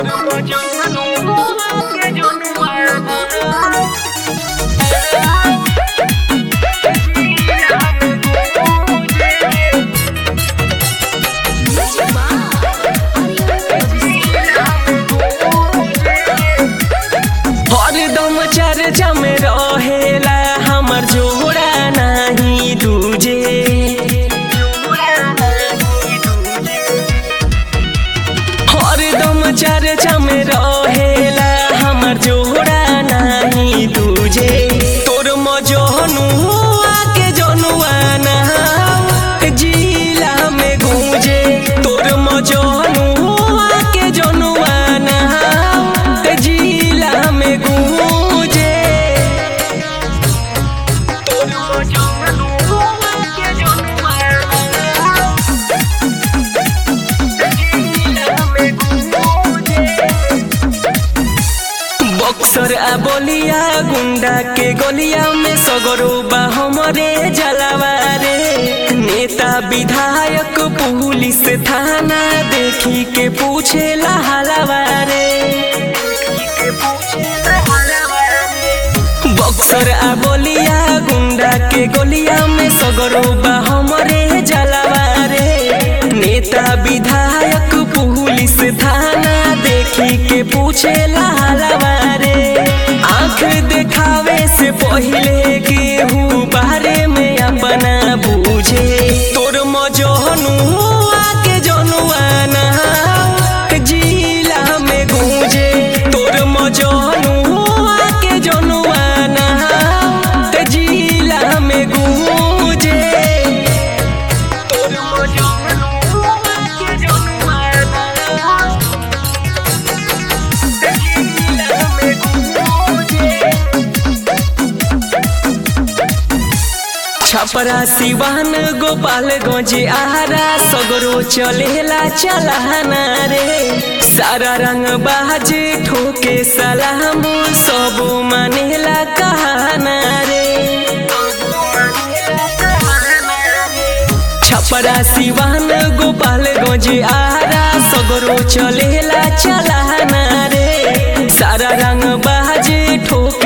हरदम चर्चा में रहेला हमर जोड़ा नहीं दूजे हरदम चर्चा में रहेला हमर जोड़ा नहीं दूजे तोर मजनू आके जनुआ ना जिला में गूंजे तोर मजनू आके जनुआ ना जिला में गूंजे तोर मजनू आके जनुआ बक्सर आ बोलिया गुंडा के गलिया में सगरो बा हमरे जलावा रे नेता विधायक पुलिस थाना देखी के पूछे हलावा रे बक्सर आ बोलिया गुंडा के गलिया में सगरो बा हमरे जलावा रे नेता विधायक पुलिस थाना देखी के पूछे हलावा रे आंख देखावे से पहिले केहू बारे में अपना बूझे तोर मजनू आके जनुआ ना जिला में गूंजे तोर मजनू आके जनुआ ना जिला में गूंजे तोर मजनू आके जनुआ ना जिला में गूंजे छपरा सिवान गोपालगंज आरा सगरो चलेला चलाना रे सारा रंग बाजे ठोके सलाम सब मानेला कहाना रे छपरा सिवान गोपालगंज आरा सगरो चलेला चलाना रे सारा रंग बाजे ठोके